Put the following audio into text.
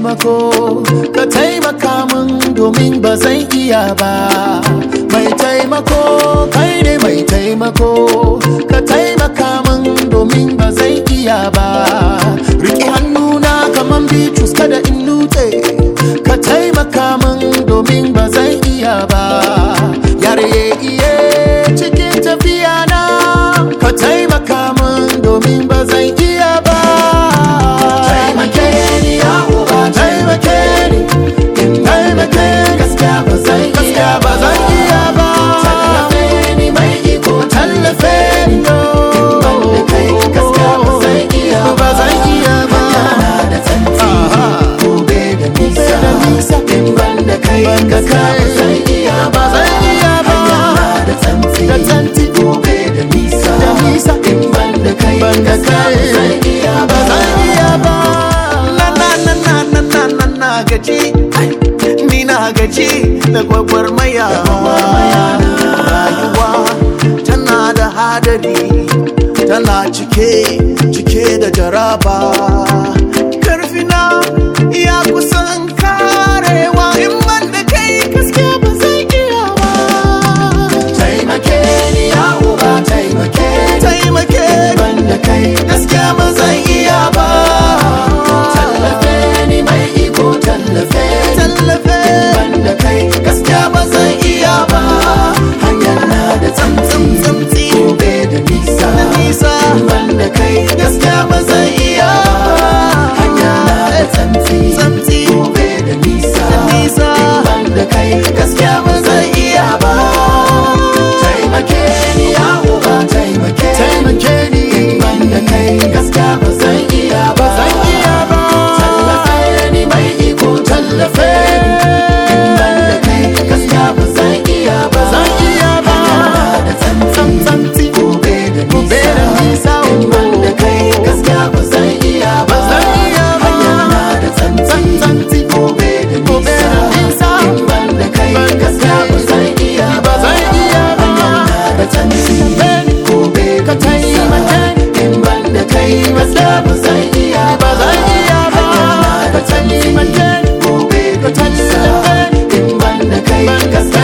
taimako ka taimaka min domin ba zan iya ba mai taimako kai ne mai taimako ka taimaka min domin ba zan iya ba riƙe hannuna kaman bitrus kada in nutse ka taimaka min domin ba zan iya ba yare iye cikin tafiya na ka taimaka min domin ba zan iya ba taimake ni ya uba taimake ni in taimake gaskiya ba zan iya ba zan iya ba tallafe ni mai iko tallafe ni ban da kai gaskiya ba zan iya ba zan iya ba da tanti gobe da nisa in ban da kai gaskiya ba zan iya ba zan iya ba da tanti da tanti gobe da nisa da nisa in ban da kai ban da kai zan iya ba zan iya ba na na na na na na na na gaji ni na gaji da gwagwarmaya rayuwa tana da hadari tana cike cike da jaraba karfina ya kusan karewa in ban da kai gaskiya ba zai iya ba taimake ni ya uba taimake ni taimake ban da kai gaskiya ba zai iya ba tallafe ni mai iko tallafe ni tallafe ban da kai gaskiya ba zai iya ba hanyar na da tsamtsi tsamtsi gobe da nisa da nisa ban da kai gaskiya ba zai iya hanya na da tsamtsi tsamtsi gobe da nisa da nisa ban da kai gaskiya ba zai iya ba taimake ni ya uba taimake taimake ni ban da kai gaskiya ba zan iya ba zan iya ba tallafe ni mai iko tallafe ni ban da kai gaskiya ba zan iya ba zan iya ba da tsantsantsi gobe da gobe da nisa ban da kai gaskiya ba zan iya ba zan iya ba da tsantsantsi gobe da nisa ban da kai gaskiya ba zan iya ba zan iya ba da tsanci gobe ka taimake in ban da kai gaskiya ba zan iya ba zan iya ba da taimake gobe ka tallafe in ban da kai gaskiya